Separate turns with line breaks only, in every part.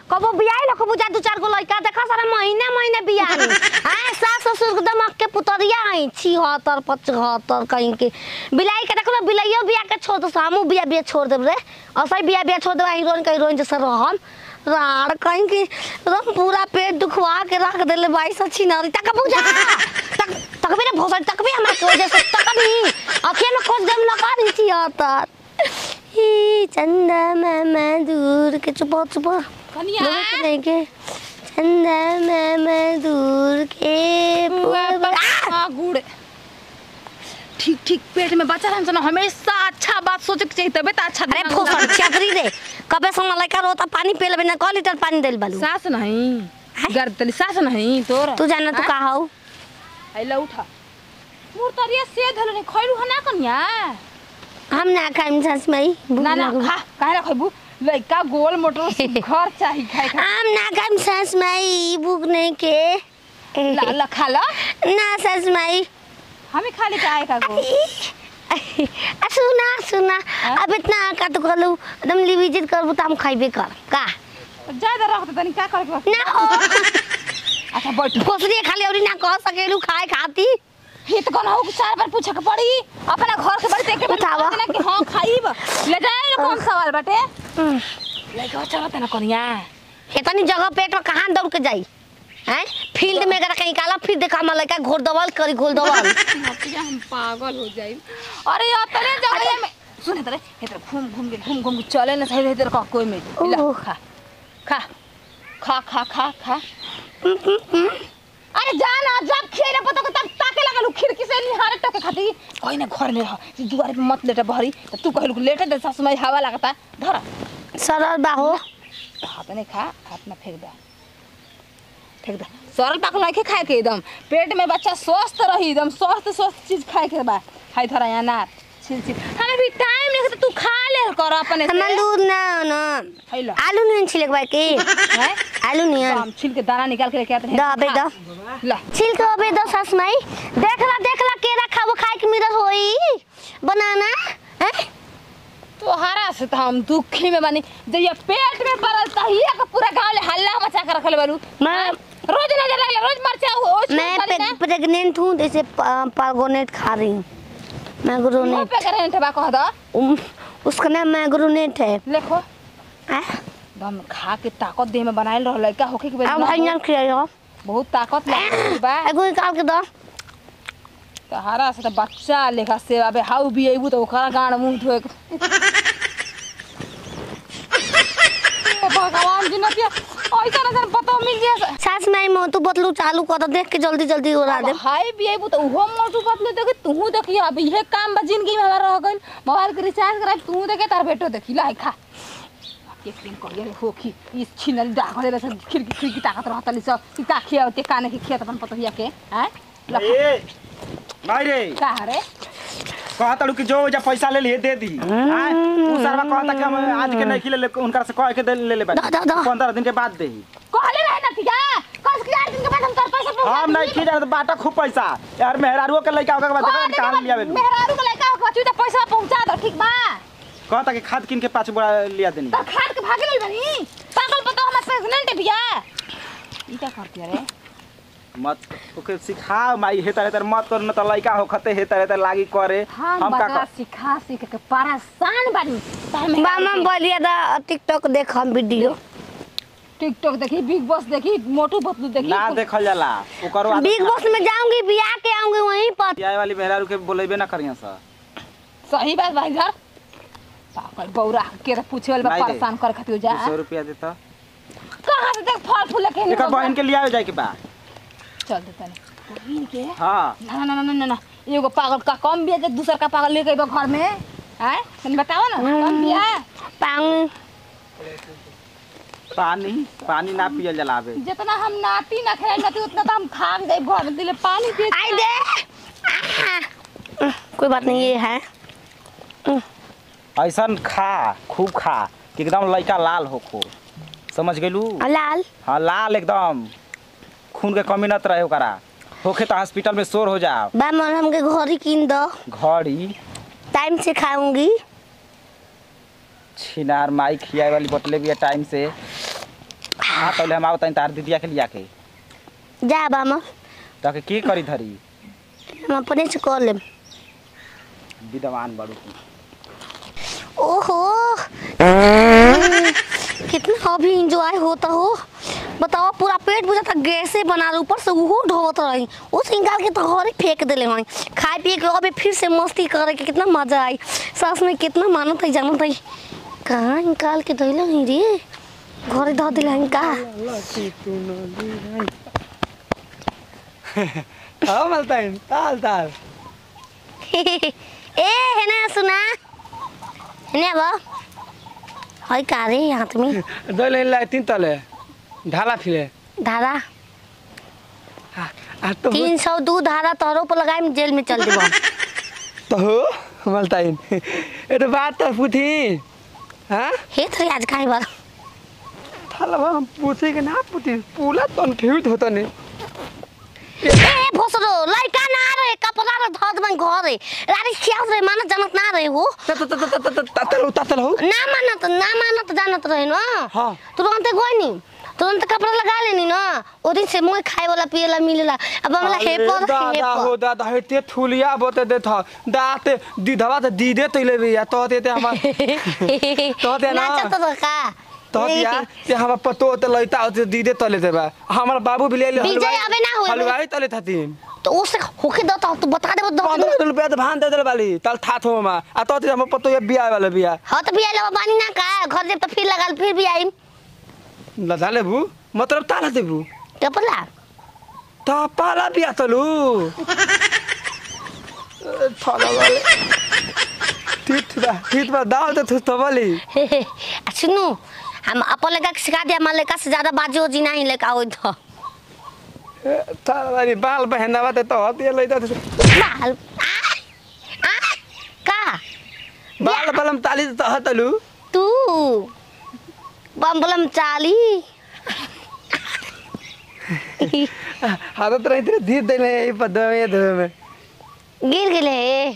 कबो बियाह लख बुझा दू चार गो लड़का देखा सारा महीने महीने बियाह हां सास ससुर के दमक के पुतरिया आई छी हतर पचहत्तर कहीं के बिलाई के देखो बिलाइयो बियाह के छोड़ दो हमू बियाह बियाह छोड़ देब रे असै बियाह बियाह छोड़ देब हीरोइन के हीरोइन जैसे रहम राड़ कहीं के एकदम पूरा पेट दुखवा के रख देले बाई सची नारी तक बुझा तक तक भी ना भोसड़ तक भी हमरा के वजह से तक भी अखिया में खोज देम लगा दी छी हतर ही चंदा मामा दूर के चुप चुप
कनिया
नहीं के चंदा मामा दूर के पूर्व- आ!
हाँ गुड़ ठीक ठीक पेट में बच्चा रहन ना हमेशा अच्छा बात सोचे के चाहिए तबे तो अच्छा
अरे
दिमाग
फूसड़
होगा।
चकरी रे कबे समय लड़का रोता पानी पी लेबे ना क लीटर पानी देल बालू
सास नहीं
हैं?
गर्द तली सास नहीं तोर
तू जाना तू का हौ
आइला उठा मोर तरिया से धलो नहीं खैरू हना कनिया
हम ना खाइम सास मई भूख
ना ना
लागल।
खा काहे ना खैबू लइका गोल मोटर घर चाही खाए खा
हम ना खाइम सास मई भूख नहीं के
ला ला खा ला
ना सास मई
हमें खा ले आए का गो
आ सुना सुना अब इतना का तो कहलू एकदम लिविजित करबू त हम खइबे कर का
ज्यादा रख तनी का करे के बा?
ना हो
अच्छा बैठ
कोसरी खाली औरी ना कह सकेलू खाए खाती
हित कौन हो चार बार पूछे के पड़ी अपना घर के बड़ी देख के
बतावा।
ना कि हां खाइब ले जाए कौन सवाल बाटे लइका चलत ना कनिया
इतनी जगह पेट में कहाँ दौड़ के जाई हैं फील्ड में अगर कहीं काला फिर देखा हम लड़का घोर दवल करी घोल दवल
नतिया हम पागल हो जाई अरे अपने जगह में सुन तरे इधर घूम घूम के घूम घूम के चले ना सही इधर का कोई में ला
ओह।
खा खा खा खा खा खा अरे जा ना जब खेले पता को तब ताके लगल खिड़की से निहारे टके खाती कोई ना घर में रह दुआरे पे मत लेटे भरी त तू कहलु लेटे दे सासु माई हवा लगता धर
सरल बाहो
हाथ नहीं खा हाथ में फेंक दे फेंक दे सरल पाकल नहीं खाए के एकदम पेट में बच्चा स्वस्थ रही एकदम स्वस्थ स्वस्थ चीज खाए के बा खाई थोड़ा अनार छिल छिल हमें भी टाइम नहीं तो तू खा ले कर अपने से
हमार दूध ना ना
खाई ला
आलू नहीं छिले के बाकी
हैं?
आलू नहीं
तो हम छिल के दाना निकाल के लेके आते हैं
दा अबे दा
ला
छिल के अबे दा सास माई देखला देखला केरा खाबो खाए के मिरत होई बनाना हैं
तो हरा से तो हम दुखी में बनी जब ये पेट में पड़ल तहिया का पूरा गांव ले हल्ला मचा के रखले बालू
मैं-
रोज नजर लगले रोज मरचा हो
मैं प्रेग्नेंट हूँ जैसे पार्गोनेट खा रही हूँ
मुंह
मैग्रोनेट
पे करे ठबा कह दा
उम, उसका नाम मैग्रोनेट है
देखो
आ?
दम खा के ताकत देह में बनाइल रहल का होके के बेर
अब
ना
भाई
हो।
नाम खिलाइयो
बहुत ताकत लागल बा
एगो निकाल के दो
तो हरा से तो बच्चा लेखा से अबे हाउ भी अइबू तो ओकरा गाड़ मुंह धोए के ए भगवान जी नतिया ऐसा ना पता मिल जाए
सास माई में तू बतलू चालू कर देख के जल्दी जल्दी उड़ा दे
हाय भी अइबू तो उहो मोटू पतलू देखे तू देखिए अब इहे काम बा जिंदगी में हमारा रह गइल मोबाइल के रिचार्ज करा तू देखे तार बेटो देखी लाई खा एक दिन कहिए होखी इस छिनल डागले रस खिड़की खिड़की ताकत रहतली सब इ का खिया ते काने के खिया अपन पतहिया के हैं ला
ए भाई रे
का रे
कहा तड़ू कि जो जा पैसा ले लिए दे दी आय उ सरवा कहता कि हम आज के नहीं खिले ले उनका से कह के दे ले ले
दा, दा, दा।
पंद्रह दिन के बाद दे
कहले रहे ना तिया कस के आठ दिन के बाद हम कर पैसा पहुंचा
हम नहीं खी जाने तो बाटा खूब पैसा यार मेहरारुओ के लइका होगा के बाद कहां लिया बेलू
मेहरारू के लड़का होगा तू तो पैसा पहुंचा दो ठीक बा
कहता कि खाद किन के पाँच बोरा लिया देनी
तो खाद के भागे ले बनी पागल पता हम प्रेग्नेंट है भैया ई क्या करती है रे
मत ओके सिखा माई हे तरह मत कर न त लइका हो खते हे तरह लागी करे
हम
हम का
बता
कर
सिखा सीख के परेशान बानी तार में
मामा बोलिए दा टिकटॉक देख हम वीडियो
टिकटॉक देखी बिग बॉस देखी मोटू पतलू देखी
ना देखल जाला ओकरो आदत
बिग बॉस में जाऊंगी बियाह के आऊंगी वहीं पर
आए वाली मेहरारू के बोलेबे ना करिया सर
सही बात भाई घर पागल बौरा के तो पूछे वाला
नहीं दे।
परेशान कर खातिर जा
सौ रुपया देता
कहां से देख फल फूल के
एकर बहन के लिया जाए के बा
चल दे तने बहन के
हाँ
ना ना ना ना ना ना एगो पागल का कम बिया जे दूसर का पागल लेके अइबा घर में हैं तनी बताओ ना कम बिया
पाऊंगी
पानी पानी ना पियल जलावे
जितना हम नाटी ना खाए नाटी उतना तो हम खा भी दे घर में दिले पानी पिए
आई दे आहा। कोई बात नहीं ये है
ऐसन खा खूब खा कि एकदम लइका लाल होखो समझ गेलू
लाल
हाँ लाल एकदम खून के कमी नत रहे ओकरा होखे तो हॉस्पिटल में शोर हो जाओ
बा मन हमके घड़ी कीन दो
घड़ी
टाइम से खाऊंगी
छिनार माई खियाए वाली बोतले भी है टाइम से हां तले हम आवत तार दीदिया के लिया के
जा बामा
तो के की करी धरी
हम अपने से कर लेम
विद्वान बड़ू
ओहो कितना अभी इंजॉय होता हो बताओ पूरा पेट बुझाता गैसे बना रहे ऊपर से वो ढोवत रही उस निकाल के तो घरे फेंक देले हई खाए पिए के अभी फिर से मस्ती करे के कितना मजा आई सास में कितना मानत है जानत है कहाँ निकाल के धैले हई रे घरे धो दिले हई का
हाँ मलताइन ताल ताल
ए हेना सुना हेने बा हई का रे हाथ में
दो लाइन ला तीन तले ढाला फिरे
धारा
आ तो
तीन सौ दू धारा तोहरों पर लगाए जेल में चल देबो
तो हो मलताइन ये तो बात तो पूछी हाँ
हे थोड़ी आज खाए बार
थाला हम पूछे के ना पूछी पूरा कंफ्यूज होता नहीं
ए भोसरो लइका ना रहे कपड़ा रे धद में घरे रारी खियाव रे मानत जानत ना रहे हो
तातल हो तातल हो
ना मानत ना मानत जानत रहे न
हाँ।
तुरंत गई नी तुरंत कपड़ा लगा लेनी ना ओ दिन से मुंह खाए वाला पिए वाला मिलेला अब हमला हे पर हे
दादा हो
पर
दादा हेते थुलिया बोते दे था दाते दीदवा ते दीदे तइले भी या तो ते हम तो दे ना।
नाचत तो का
तो दिया ते हम पतो ते लइता होते दीदे तले देबा हमर बाबू भी ले ले
विजय अबे ना होए।
हलवाई तले थातीन
तो उससे होके दो तो तू बता दे दो
पंद्रह रुपया तो भान दे दे वाली तल था थो मा आ तो ते हम पतो ये बिया वाला बिया
हाँ तो बिया लेवा बानी ना का घर जब तो फिर लगाल फिर भी आई
लदा लेबू मतलब ताला देबू
कपड़ा
ता पाला बिया तलू थाला वाले ठीक बा ठीक बा दाव ते थुस तबली
हे हे, आ सुनू हम अपन लड़का के सिखा दिया हमारे लड़का से ज्यादा बाजी ओजी नहीं लड़का हो तो
थाला वाली बाल बहनावा ते तो हतिया लइता थे
बाल आ, आ, का
बाल बलम ताली तो हतलू
तू बम्बलम चाली
हाथ रही तेरे धीर देले ये पद में धो में
गिर गेले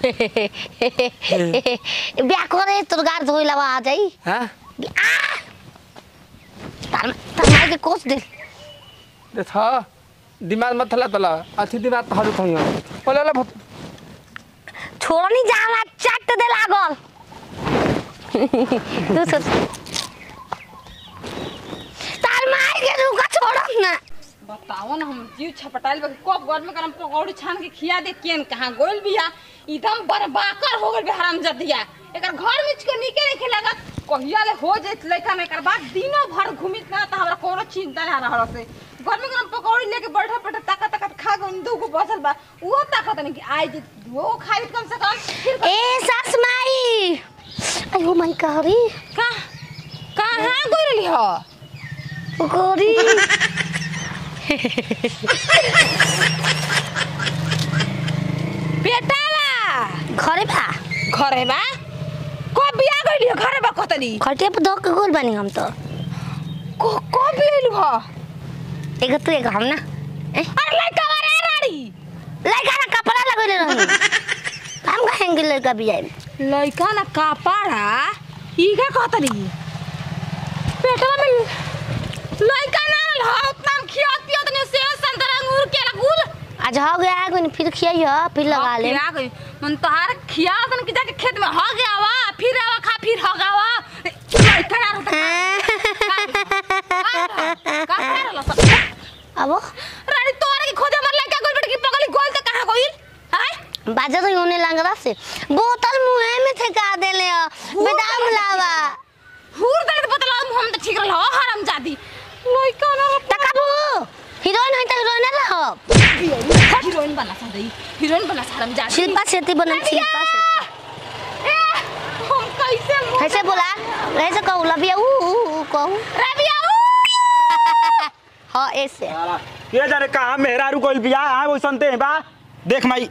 ब्याह करे तोर गार धोई लवा आ जाई
हां
आ! तार तार मार के कोस दे
दे था दिमाग मत थला तला अथी दिमाग तो हरु थई ओले ले
छोड़ नहीं जाला चट दे लागल तू सोच तार मार के रुका छोड़म ना
बताओ ना हम जीव छपटाइल बा कब घर में करम पकौड़ी छान के खिया दे केन कहां गोल बिया एकदम बर्बाकर हो गइल बे हराम जदिया एकर घर में को निके नहीं लगा कहिया ले हो जात लइका में एकर बाद दिनो भर घुमित ना त हमरा कोनो चिंता ना रहल से घर में करम पकौड़ी लेके बैठा बैठा ताका ताका खा गन दू को बसल बा वो ताकत नहीं कि आई जे वो खाई कम से कम फिर
ए सास माई अयो माई कहरी
का कहां गइली हो
गोरी
बेटावा
घरे बा
घरे बा कब बिया गइली हो घरे बा कतनी
खटिया पर धो के गोल बानी हम तो
को कब बियालु हो
एगो तू एगो हम ना ए,
अरे लड़का वाला राड़ी
लड़का ना कपड़ा लगैले रही हम कहेंगे लड़का भी आए
लड़का ना कपड़ा ई का कहतनी पेटवा में लड़का ना रहा उतना हम खिया पिया तने से संतरा अंगूर के गुल
आज हो गया है कोई फिर खियाई हो फिर लगा ले
आ गई मन तोहार खिया तन कि जाके खेत में हो गया वा फिर आवा खा फिर हो गया वा लड़का ना रहता का रहला सब
अब
रानी तोरे की खोजे मर लड़का गोल बेट की पगली गोल तो कहां गइल हाय
बाजा तो होने लंगड़ा से बोतल मुंह में ठेका देले हो बेदाम लावा
हुर दर्द बतला हम तो ठीक रहल हराम जादी लड़का ना
तकाबू हीरोइन है तो हीरोइन रहो
हीरोइन बना सा दई हीरोइन बना सा हराम जादी
शिल्पा शेट्टी बनम शिल्पा शेट्टी
ए, हम कैसे मुंह
कैसे बोला ऐसे कहू लबिया ऊ ऊ ऊ कहू
रबिया
हाँ ऐसे
ये जाने कहाँ मेहरारू कोई बिया आ वो सुनते हैं बा देख माई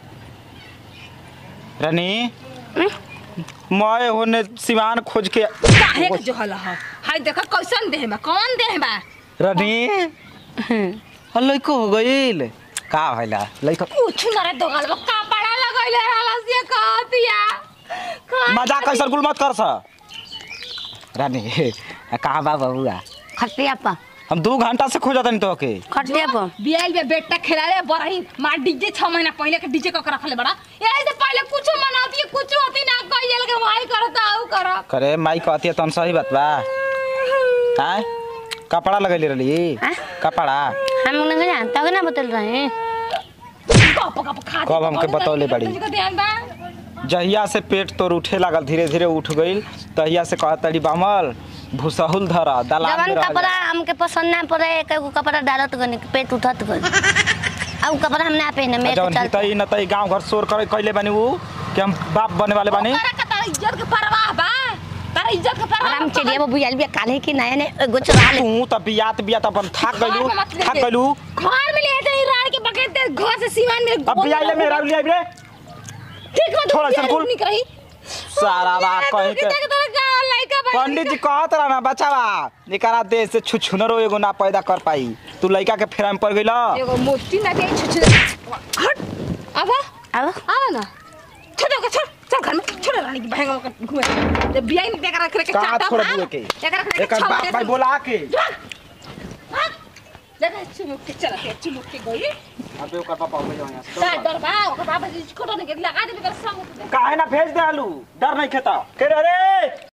रानी मैं होने सिवान खोज के
काहे के जो हला ह हाय देखा कैसन देह बा कौन देह बा
रानी लइको हो गइल का भइला लइको
कुछ न रे दोगल बा कपड़ा लगइले रहला से कहतिया
मजाक कैसन कुल मत कर सा रानी कहाँ बा बबुआ
खटिया पा
हम दू घंटा से खोजत नहीं तो के
खटिया पर
बियाल में बेटा खेलाले बरही मार डीजे छह महीना पहले के डीजे कक रखले बड़ा यही से पहले कुछ मनाती कुछ होती ना कहिए के भाई करता आऊ कर
करे माई कहती है तन सही बात बा आय कपड़ा लगैले रहली
हाँ?
कपड़ा
हम लोग नहीं जानता कि ना बतल रहे हैं
कप कप खा
कब हमके बतौले बड़ी?
तुझको ध्यान बा
जहिया से पेट तोर उठे लागल धीरे धीरे उठ गईल तहिया से कहतड़ी बामल भूसहुल धर दलान में
जवन
रह
कपड़ा
जा।
हमके पसंद ना पड़े एक एगो कपड़ा डालत गनी पेट उठत गनी अब कपड़ा हम ना पहने
आ
मैं
जवन
चल
हितई नतई गांव घर शोर करे कैले बानी ऊ कि हम बाप बने वाले बानी
ओकरा का तारा इज्जत के परवाह बा तारा इज्जत के परवाह
आराम चलिए बाबू यार भी काले की नया ने एगो चुरा ले
तू त बियात बियात अपन थाक गइलू
घर में मत ले
थाक
दे।
गइलू
घर में ले जाई राड़ के बकेट दे घर से सीमान में
अब बियाइले मेरा लिया रे
ठीक हो
थोड़ा सा कुल।
निक रही
सारा बात कहे के
लड़का बा
पंडित जी कहत रहा ना बचावा निकरा देश से छुछुनरो एगो ना पैदा कर पाई तू लइका के फेरा में पड़ गइल
एगो मोटी ना के छुछ हट आवा
अब
आवा ना छोड़ के छोड़ चल घर में छोड़ रानी की बहन को घुमे जब बियाह नहीं देखा रख के
कहाँ छोड़ दिए के
देखा रख
एकर बाप भाई बोला के
देखा चुमुक के चला के चुमुक के गई
अबे ओकर पापा हो गइल यहाँ
डर
से
डर बा ओकर बाबा जी छोड़ नहीं के लगा दे कर संग
काहे ना भेज दे आलू डर नहीं खेता के रे